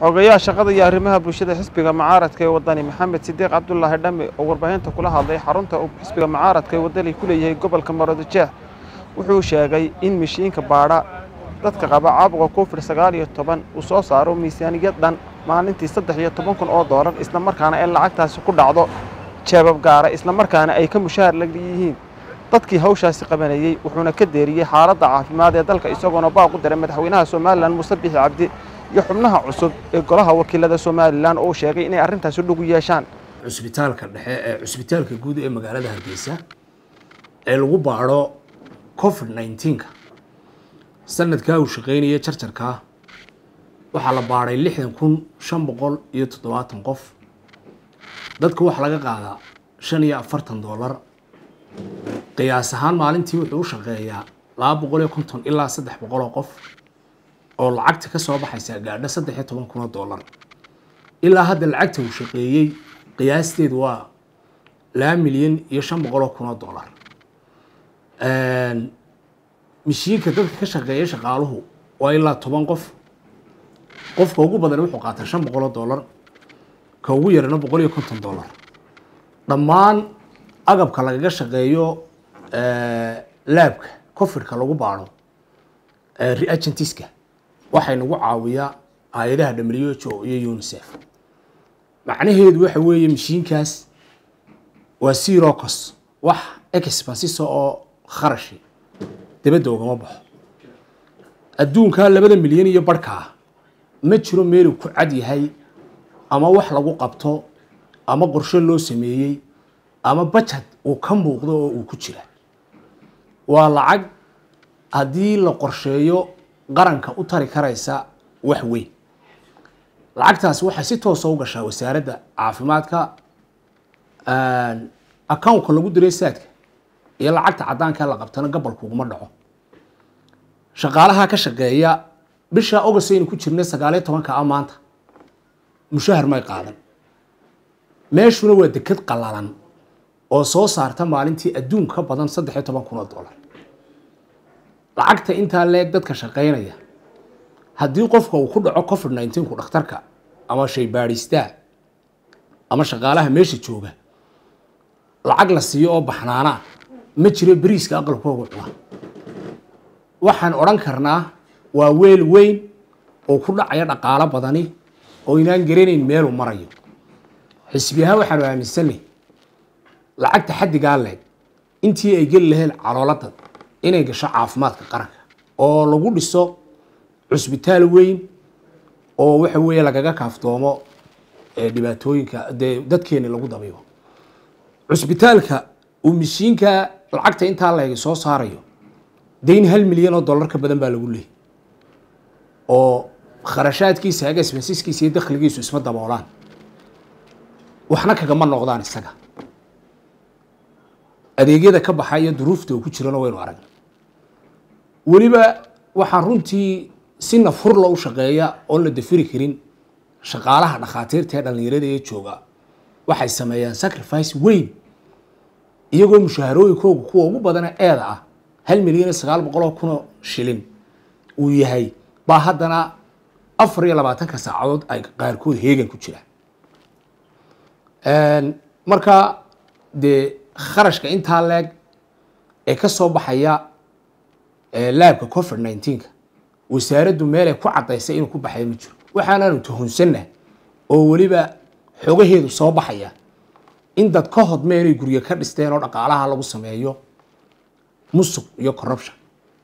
xogayaha shaqada iyo arrimaha bulshada xisbiga mucaaradka ee wadani maxamed sidiiq cabdulaahi dhamme oo warbaahinta kula hadlay xarunta uu xisbiga mucaaradka ee wadani ku leeyahay gobolka maroodijeex wuxuu sheegay in mishiinka baadha dadka qaba caabuqa covid sagaal iyo toban uu soo saaro miisaaniyad dhan maalintii saddex iyo toban kun oo doolar islamarkaana ay lacagtaasi ku dhacdo jeebab gaara islamarkaana ay ka mushaahar la yihiin dadkii hawshaasi qabanayey wuxuuna ka deeriyey xaaladda caafimaad ee dalka isagoona baaq u diray madaxweynaha somalilan muuse bixi cabdi iyo xubnaha cusub ee golaha wakiilada somalilan oo sheegay inay arrintaasi dhugu yeeshaan cusbitaalka dhexe ee cusbitaalka guud ee magaalada hargeysa ee lagu baadho covid nineteenka sanadkaa uu shaqeynaya jarjarkaa waxaa la baadhay lixdan kun shan boqol iyo toddobaatan qof dadka waxaa laga qaadaa shan iyo afartan doolar qiyaas ahaan maalintii wuxuu u shaqeeyaa laba boqol iyo konton ilaa saddex boqol oo qof oo lacagta ka soo baxaysa gaadho saddex iyo toban kun oo doolar ilaa hadda lacagta uu shaqeeyey qiyaasteedu waa laba milyan iyo shan boqol oo kun oo doolar mishiinka dadka ka shaqeeya shaqaaluhu waa ilaa toban qof qofka ugu badan wuxuu qaataa shan boqol oo doolar ka ugu yarana boqol iyo konton doolar dhammaan agabka lagaga shaqeeyo laabka cofidka lagu baadho reagentiska waxay nagu caawiyaa hay-adaha w h o iyo unicef macnaheedu waxa weeye mashiinkaas waa sirocos wax expansiso oo kharashi dabadda ugama baxo adduunka labada milyan iyo barhkaa ma jiro meeluu ku cad yahay ama wax lagu qabto ama qorshe loo sameeyey ama bajad uu ka muuqdo oo uu ku jira waa lacag haddii la qorsheeyo qaranka u tari karaysa wax weyn lacagtaasi waxay si toosa u gashaa wasaaradda caafimaadka accountka lagu diray saadka iyo lacagta caddaanka la qabtana gobolka uguma dhaco shaqaalaha ka shaqeeya bisha august aynu ku jirnay sagaaliyo tobanka a maanta mushahar may qaadan meeshuna waa deked qalalan oo soo saarta maalintii adduun ka badan saddex iyo toban kun oo doolar lacagta intaa leeg dadka shaqeynaya haddii qofka uu ku dhaco covid nineteenku dhakhtarka ama shaybaadhistaa ama shaqaalaha meesha jooga lacag la siiyo oo baxnaana ma jiro beriiska aqalkooga cuna waxaan odhan karnaa waa weel weyn oo ku dhacaya dhaqaalo badani oo inaan garanayn meeluu marayo xisbi ahaan waxaanu aaminsanay lacagta xaddigaa leeg intii ay geli laheen caloolada inay gasho caafimaadka qaranka oo lagu dhiso cusbitaal weyn oo waxa weeye lagaga kaaftoomo dhibaatooyinka dee dadkeeni lagu dabiibo cusbitaalka uu mishiinka lacagta intaa leegi soo saarayo dayn hal milyan oo dollar ka badan baa lagu leeyay oo kharashaadkiisa agasbasiskiisa iyo dakhligiisu isma daboolaan waxna kagama noqdaan isaga adeegyada ka baxa iyo duruufta uu ku jirana waynu aragna weliba waxaa runtii si nafurla u shaqeeya oon la dafiri karin shaqaalaha dhakhaatiirta ee dhallinyarada ee jooga waxay sameeyaan sacrifice weyn iyagoo mushaharooyinkooga kuwa ugu badana eeda ah hal milyan iyo sagaal boqol oo kunoo shilin uu yahay baa haddana afar iyo labaatanka saacadood ay qaarkood heegan ku jiraan marka dee kharashka intaa leeg ee ka soo baxaya laabka covid nineteenka wasaaraddu meelay ku caddaysay inuu ku baxaya ma jiro waxaanaanu tuhunsanna oo weliba xogaheedu soo baxaya in dad ka hodme inay guryo ka dhisteen oo dhaqaalaha lagu sameeyo musuq iyo corruption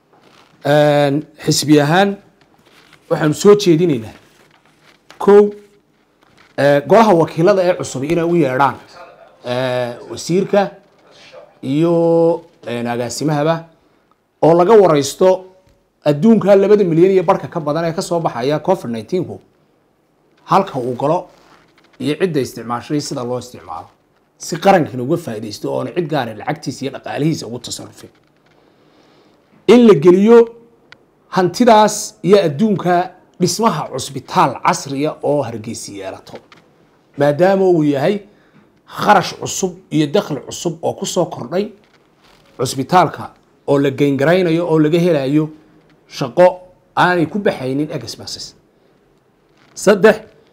xisbi ahaan waxaanu soo jeedinaynaa kow golaha wakiilada ee cusub inay u yeedhaan wasiirka iyo agaasimahaba oo laga wareysto adduunka labada milyan iyo barhka ka badan ee kasoo baxaya covid nineteenku halka uu galo iyo cidda isticmaashay sida loo isticmaalo si qarankan uga faaidaysto oona cid gaara lacagtiisa iyo dhaqaalihiisa ugu tasarufin in la geliyo hantidaas iyo adduunka dhismaha cusbitaal casriya oo hargeysi yeelato maadaama uu yahay kharash cusub iyo dakhli cusub oo kusoo kordhay cusbitaalka oo la geyngaraynayo oo laga helayo shaqo aanay ku baxaynin expenses saddex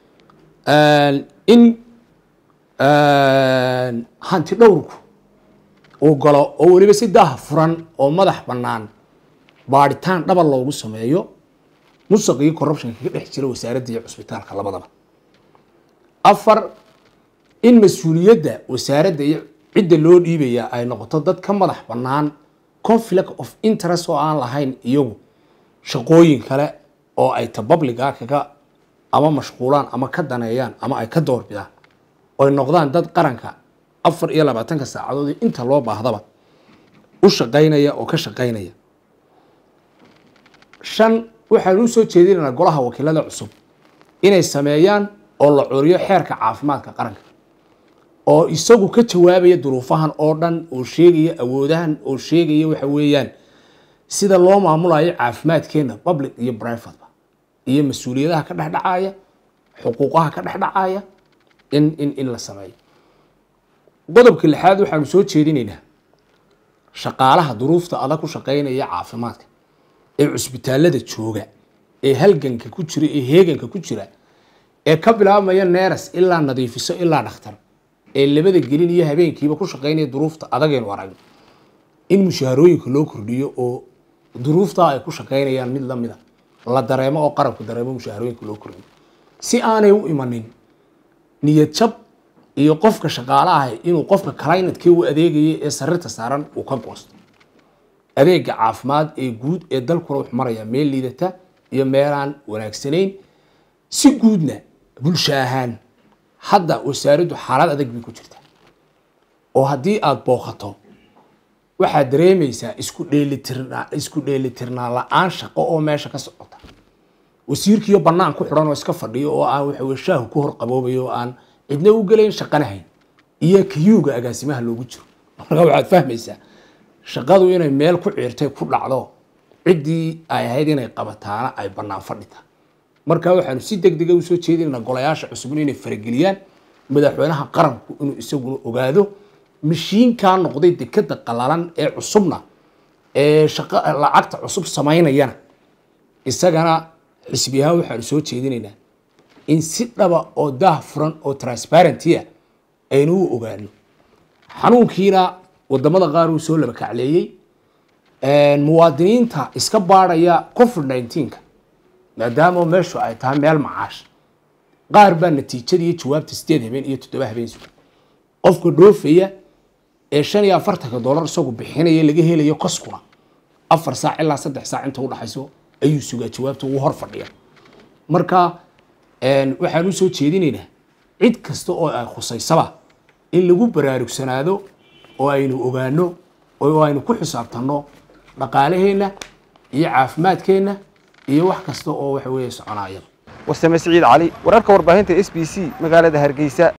in hanti dhowrku uu galo oo weliba si daah furan oo madax bannaan baadhitaan dhaba loogu sameeyo musaq iyo corruptionka ka dhex jira wasaaradda iyo cusbitaalka labadaba afar in mas-uuliyadda wasaaradda iyo cidda loo dhiibaya ay noqoto dad ka madax bannaan conflict of interest oo aan lahayn iyagu shaqooyin kale oo ay ta publica kaga ama mashquulaan ama ka daneeyaan ama ay ka doorbidaan oy noqdaan dad qaranka afar iyo labaatanka saacadood inta loo baahdaba u shaqaynaya oo ka shaqaynaya shan waxaan u soo jeedinaynaa golaha wakiilada cusub inay sameeyaan oo la curiyo xeerka caafimaadka qaranka oo isagu ka jawaabaya duruufahan oo dhan oo sheegaya awoodahan oo sheegaya waxa weeyaan sida loo maamulayo caafimaadkeena public iyo privateba iyo mas-uuliyadaha ka dhexdhacaya xuquuqaha ka dhexdhacaya in in in la sameeyo qodobka lixaad waxaanu soo jeedinaynaa shaqaalaha duruufta adag ku shaqaynaya caafimaadka ee cusbitaalada jooga ee halganka ku jira ee heeganka ku jira ee ka bilaabmaya neeras ilaa nadiifiso ilaa dhakhtar ee labada gelin iyo habeenkiiba ku shaqaynaya duruufta adagaynu aragno in mushaharooyinka loo kordhiyo oo duruuftaa ay ku shaqaynayaan mid lamida la dareemo oo qarabku dareemo mushaharooyinka loo kordhiyo si aanay u imanin niyad jab iyo qofka shaqaalaha inuu qofka clinatkii u adeegaya ee sarirta saaran uu ka goosto adeega caafimaad ee guud ee dalkuna wuxuu marayaa meel liidata iyo meelaan wanaagsanayn si guudna bulsho ahaan hadda wasaaraddu xaalad adag bay ku jirta oo haddii aada booqato waxaad dareemaysaa isku dheelitirnaa isku dheelitirnaa la-aan shaqo oo meesha ka socota wasiirkiiyo bannaan ku xidhan oo iska fadhiyo oo aan waxaweye shaahu ku hor qaboobayo oo aan cidna u gelayn shaqanahayn iyo kayuuga agaasimaha loogu jiro marka waxaad fahmaysaa shaqadu inay meel ku ciirtay ku dhacdo ciddii ay ahayd inay qabataana ay bannaan fadhita marka waxaanu si deg dega usoo jeedinayna golayaasha cusubna inay farageliyaan madaxweynaha qaranku inuu isaguna ogaado mashiinkaa noqday dekeda qalalan ee cusubna ee shaqa lacagta cusub samaynayana isagana xisbi ahaan waxaanu soo jeedinaynaa in si dhaba oo daah furan oo transparenty ah aynu u ogaano xanuunkiina wadamada qaar uu soo laba kacleeyey muwaadiniinta iska baadhaya covid nineteenka maadaama meeshu ay tahay meel macaash qaar baa natiijada iyo jawaabta sideed habeen iyo toddoba habeen suga qofka dhoofaya ee shan iyo afartanka dollar isagu bixinaya laga helayo koskuna afar saac ilaa saddex saac inta udhaxayso ayuu sugaa jawaabta uu hor fadhiya marka waxaan usoo jeedinaynaa cid kasta oo ay khusaysaba in lagu baraarugsanaado oo aynu ogaano oo aynu ku xisaabtanno dhaqaalaheenna iyo caafimaadkeenna iyo wax kasta oo waxa weeye soconaya warsame siciid cali wararka warbaahinta s b c magaalada hargeysa